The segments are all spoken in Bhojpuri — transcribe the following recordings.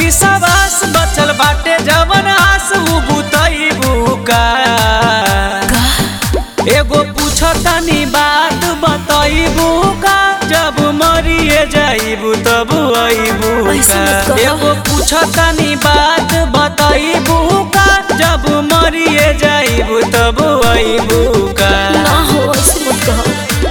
विश्वास बचल बाटे जवन आस उ बुतईबू का एगो पूछतानी बात बतईबू का जब मरिए जाइबू तब अइबू ऐसे का मत कहो। एगो पूछतानी बात बतईबू का जब मरिए जाइबू तब अइबू का ना हो ऐसे मत कहो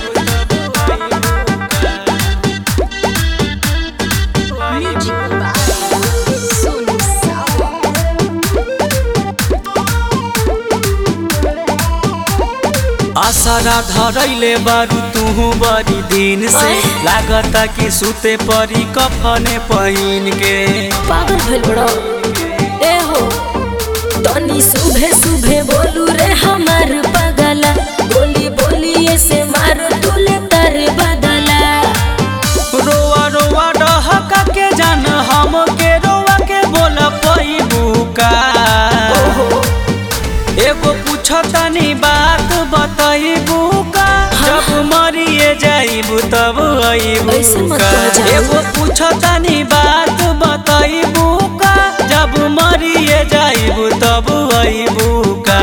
आसरा धरैले बारू तुहू बड़ी दिन से अय। लागता कि सुते परी कफने पहिन के पागल भइल बड़ो ए हो तनी सुबह सुबह बोलू रे हमार पगला बोली बोली ऐसे मारो तुले तर बदला रोआ रोआ डहका के जान हम के रोआ के बोल पैबू का ओहो एगो पूछतानी बात बतईबू का जब मरिए जाइबू तब अइबू ऐसे मत का कह जाओ। एगो पूछतानी बात बतईबू का जब मरिए जाइबू तब अइबू का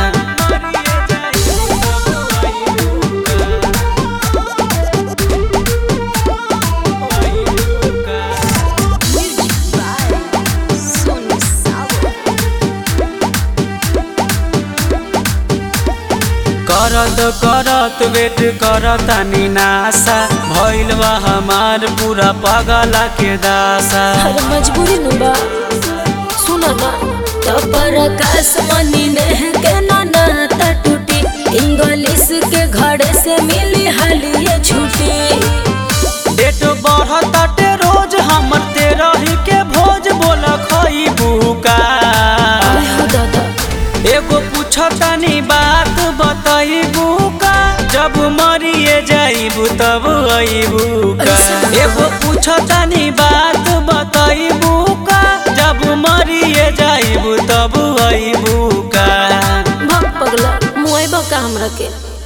करत करत वेट करतानी नासा भइल बा हमार पूरा पगला के दासा हर मजबूरी नु बा सुना ना तपर आकाश मनी नेह के ना नाता टूटी इंग्लिश के घड़े से मिली हालिए छुट्टी डेट बढ़ताटे रोज हमर तेरही के भोज बोल खइबू का आय हो दादा एगो पूछतानी बात बतईबू का जब मरिए जाइबू तब अइबू का एगो पूछतानी बात बतईबू का जब मरिए जाइबू तब अइबू का भग पगला मुआइबा का हमरा के